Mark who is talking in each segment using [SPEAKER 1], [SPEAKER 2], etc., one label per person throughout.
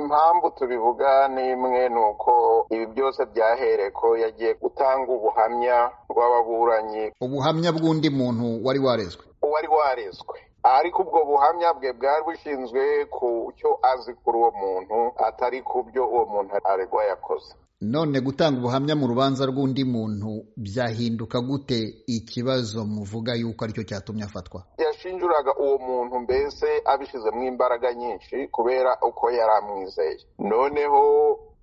[SPEAKER 1] impamvu tubivuga n'imwe ni uko ibi byose byahereko yagiye gutanga ubuhamya bw'ababuranyi
[SPEAKER 2] ubuhamya bw'undi muntu wari warezwe
[SPEAKER 1] uwari warezwe ariko ubwo buhamya bwe bwari bushinzwe ku cyo azi kuri uwo muntu atari ku byo uwo muntu aregwa yakoze
[SPEAKER 2] none gutanga ubuhamya mu rubanza rw'undi muntu byahinduka gute ikibazo muvuga yuko aricyo cyatumye afatwa
[SPEAKER 1] yashinjuraga uwo muntu mbese abishyizemo imbaraga nyinshi kubera uko yari amwizeye noneho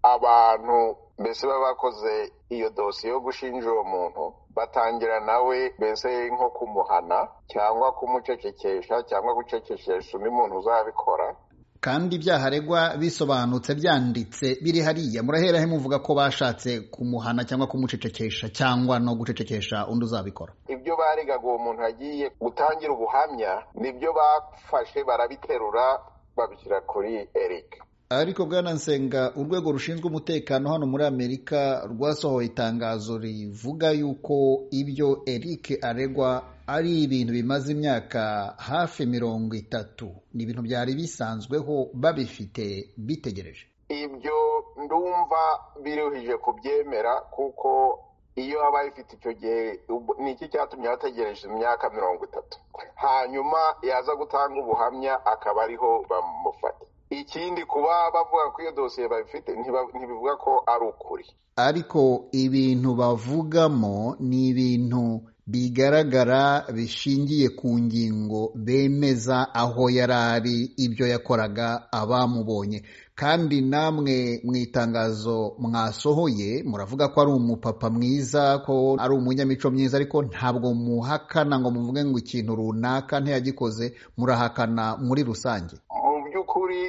[SPEAKER 1] abantu mbese baba bakoze iyo dosiye yo gushinja uwo muntu batangira nawe mbese nko kumuhana cyangwa kumucecekesha cyangwa gucecekesha undi muntu uzabikora
[SPEAKER 2] kandi ibyaha aregwa bisobanutse byanditse biri hariya murahera he muvuga ko bashatse kumuhana cyangwa kumucecekesha cyangwa no gucecekesha undi uzabikora
[SPEAKER 1] ibyo baregaga uwo muntu agiye gutangira ubuhamya nibyo bafashe barabiterura babishyira kuri eric
[SPEAKER 2] ariko bwana nsenga urwego rushinzwe umutekano hano muri amerika rwasohoye itangazo rivuga yuko ibyo eric aregwa ari ibintu bimaze imyaka hafi mirongo itatu ni ibintu byari bisanzweho babifite bitegereje
[SPEAKER 1] ibyo ndumva biruhije kubyemera kuko iyo aba ifite icyo gihe ni iki cyatumye bategereje imyaka mirongo itatu hanyuma yaza gutanga ubuhamya akaba ariho bamufata ikindi kuba bavuga ko iyo dosiye babifite ntibivuga ko ari ukuri
[SPEAKER 2] ariko ibintu bavugamo ni ibintu bigaragara bishingiye ku ngingo bemeza aho yari ari ibyo yakoraga abamubonye kandi namwe mu itangazo mwasohoye muravuga ko ari umupapa mwiza ko ari umunyamico myiza ariko ntabwo muhakana ngo muvuge ngo ikintu runaka ntiyagikoze murahakana muri rusange
[SPEAKER 1] mu by'ukuri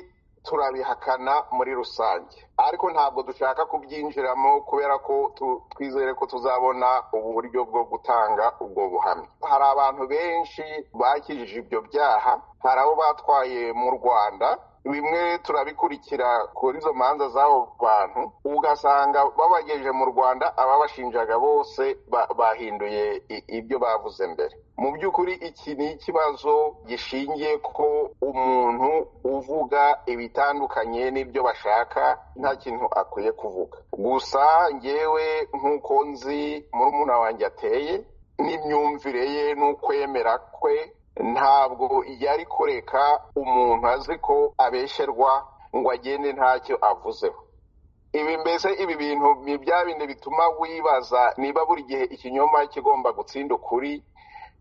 [SPEAKER 1] turabihakana muri rusange ariko ntabwo dushaka kubyinjiramo kubera ko twizere ko tuzabona uburyo bwo gutanga ubwo buhamya hari abantu benshi bakijije ibyo byaha hari abo batwaye mu rwanda bimwe turabikurikira kuri izo manza z'abo bantu ugasanga babagejeje mu rwanda ababashinjaga bose bahinduye ibyo bavuze mbere mu by'ukuri iki ni ikibazo gishingiye ko umuntu uvuga ibitandukanye n'ibyo bashaka nta kintu akwiye kuvuga gusa ngewe nk'uko nzi murumuna wanjye ateye n'imyumvire ye n'ukwemera kwe ntabwo yari kureka umuntu azi ko abesherwa ngo agende ntacyo avuzeho ibi mbese ibi bintu ni bya bindi bituma wibaza niba buri gihe ikinyoma kigomba gutsinda ukuri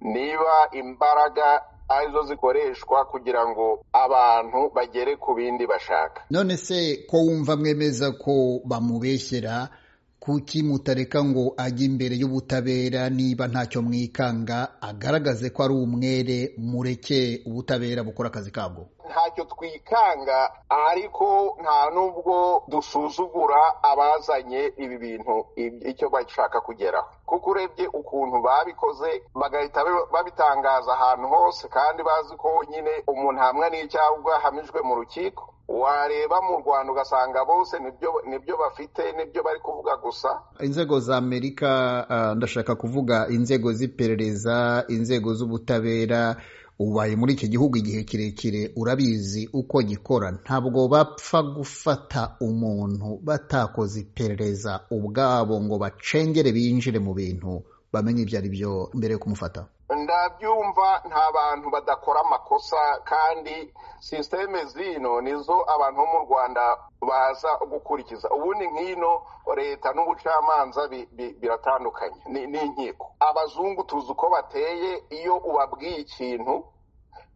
[SPEAKER 1] niba imbaraga arizo zikoreshwa kugira ngo abantu bagere ku bindi bashaka
[SPEAKER 2] none se ko wumva mwemeza ko bamubeshyera kuki mutareka ngo ajye imbere y'ubutabera niba ntacyo mwikanga agaragaze ko ari umwere mureke ubutabera bukora akazi kabwo
[SPEAKER 1] ntacyo twikanga ariko nta n'ubwo dusuzugura abazanye ibi bintu icyo bashaka kugeraho kuko urebye ukuntu babikoze bagahita babitangaza ahantu hose kandi bazi ko nyine umuntu hamwe n'icyaha ahamijwe mu rukiko wareba mu rwanda ugasanga bose nibyo bafite nibyo bari kuvuga gusa
[SPEAKER 2] inzego za amerika ndashaka kuvuga inzego z'iperereza inzego z'ubutabera ubaye muri iki gihugu igihe kirekire urabizi uko gikora ntabwo bapfa gufata umuntu batakoze iperereza ubwabo ngo bacengere binjire mu bintu bamenye ibyo ari byo mbere yo kumufata
[SPEAKER 1] ndabyumva nta bantu badakora amakosa kandi sisiteme zino nizo abantu bo mu rwanda baza gukurikiza ubundi nk'ino leta n'ubucamanza biratandukanye ni inkiko abazungu tuzi uko bateye iyo ubabwiye ikintu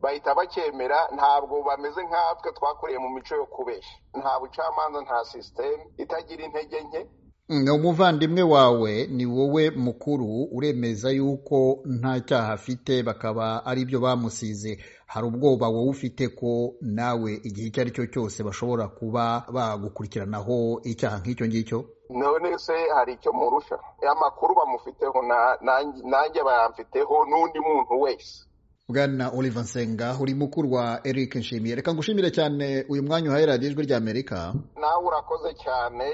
[SPEAKER 1] bahita bacyemera ntabwo bameze nk'atwe twakuriye mu mico yo kubeshya nta bucamanza nta sisiteme itagira intege nke
[SPEAKER 2] umuvandimwe wawe ni wowe mukuru uremeza yuko nta cyaha afite bakaba ari byo bamusize hari ubwoba wowe ufite ko nawe igihe icyo ari cyo cyose bashobora kuba bagukurikiranaho icyaha nk'icyo ngicyo
[SPEAKER 1] none se hari icyo murusha amakuru bamufiteho nanjye bayamfiteho n'undi muntu wese
[SPEAKER 2] bwana oliver nsenga uri mukuru wa eric nshimiye reka ngushimire cyane uyu mwanya uhaye radiyo ijwi ry'amerika
[SPEAKER 1] nawe urakoze cyane